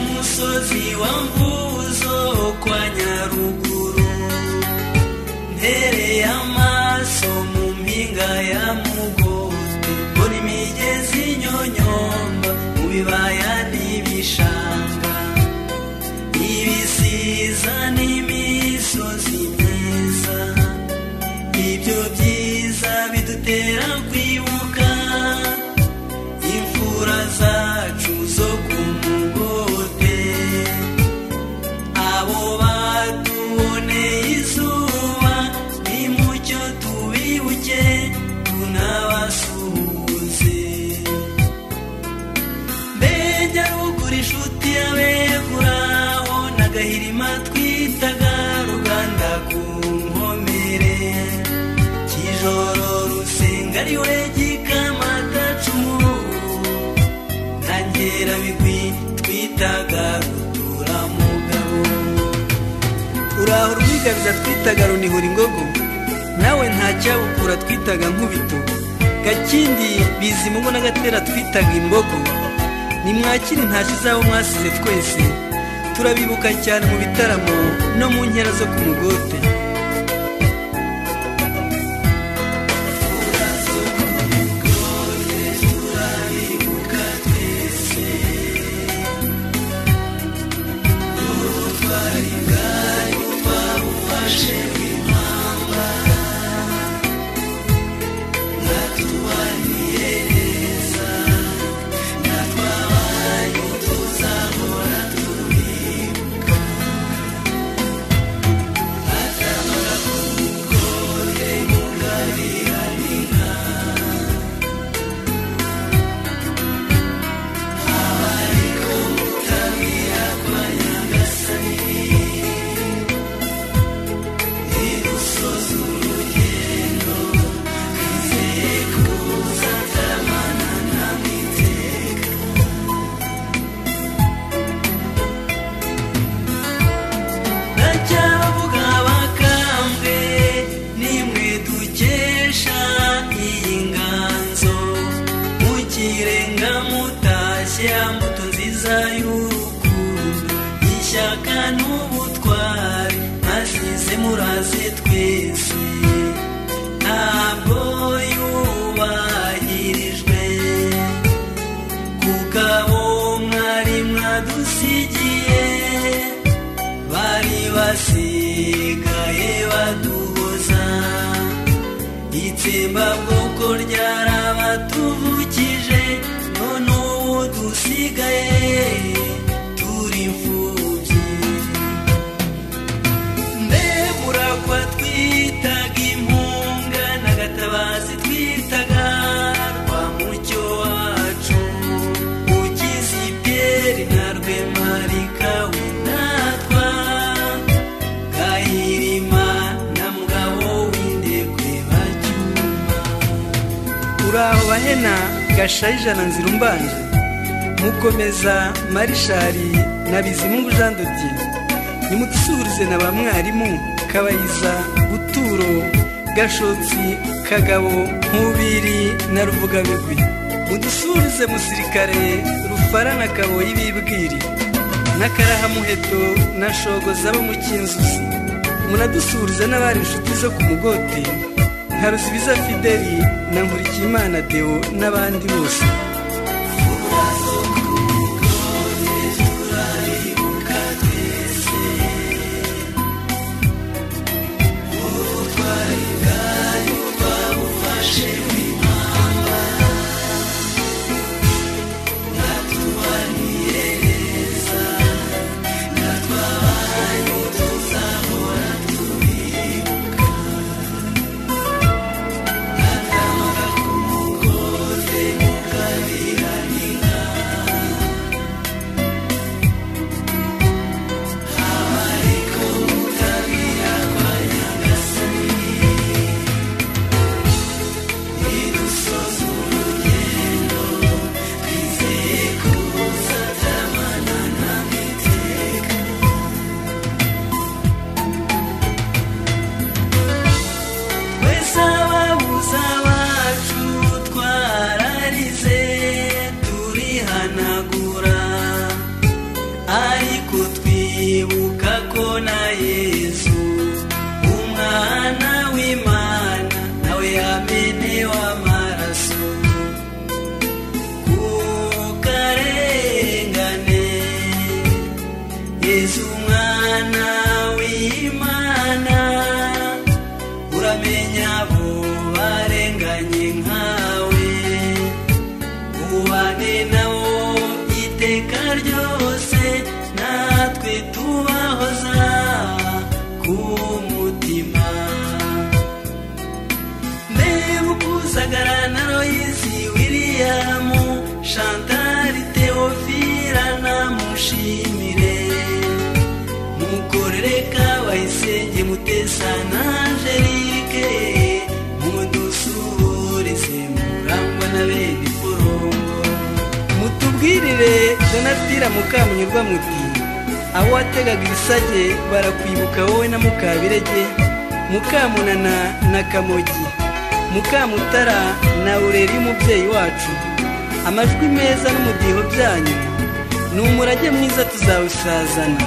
umusozi wa mvuzo kwa nyaruguru ntereye amaso mu mpinga ya mugozi mbona imigezi nyonyomba mu bibaya n'ibishanga ibisiza n'imisozi myiza ibyo byiza bidutera kwibuka imfura zacu zo ku mugote abo batuboneye izuba nimucyo tubibuke tunabasuhuze mbega ruguru inshuti y'abeguraho n'agahirima twitaga ruganda ku nkomere kijoro rusenga ari we gikamatacumu ntangerabigwi twitaga ruturamugabo uraho rwigabiza twitaga runihura ingogo nawe ntacyabukura twitaga nkubito gakindi bizimungu n'agatera twitaga imbogo nimwakire ntacyo izabo mwasize twese turabibuka cyane mu bitaramo no mu nkera zo ku mugote ndacyavuga bakambwe nimwe dukesha iyi nganzo mukirenga mutashye mbuto nziza y'urukundo ishyaka n'ubutwari mwasize muraze twese ntabwo yubahirijwe kuko abo mwari mwadusigiye bari basigaye baduhoza itsembabwoko ryarabatuvukije none ubu dusigaye turi imfubyi muragwa twitaga impunga n'agatabazi twitaga rwa mucyo wacu ukizi piyeri na rwemarika winatwa gahirima na mugabo w'indekwe bacyuma uraho bahena gashayija na nzira umbanje mukomeza marishari na bizimungu jean dodier nimudusuhurize na ba mwarimu kabayiza buturo gashotsi kagabo nkubiri na ruvugabigwi mudusuhurize musirikare rufara na kaboyi bibwiri n'akarahamuheto na shogo zabo mu cyinzuzi munadusuhurize n'abari inshuti zo ku mugote nka rusibiza fideli na nkurikiyimana deo n'abandi bose w'amaraso ku karengane yezu mwana w'imana uramenya abo barenganye nkawe ubane nabo iteka ryose natwe tubahoza ku mutima mbega ukuzagara na royisi wiriyamu shantari teofira namushimire mukorere kabayisenge mutesa na angelike mudusuhurize murangwa na bene porongo mutubwirire donatira mukamunyurwa muti aho wategaga ibisage barakwibuka wowe na mukabirege mukamunana na kamogi mukamutara na ureri y'umubyeyi wacu amajwi meza n'umudiho byanyu ni umurage mwiza tuzawusazana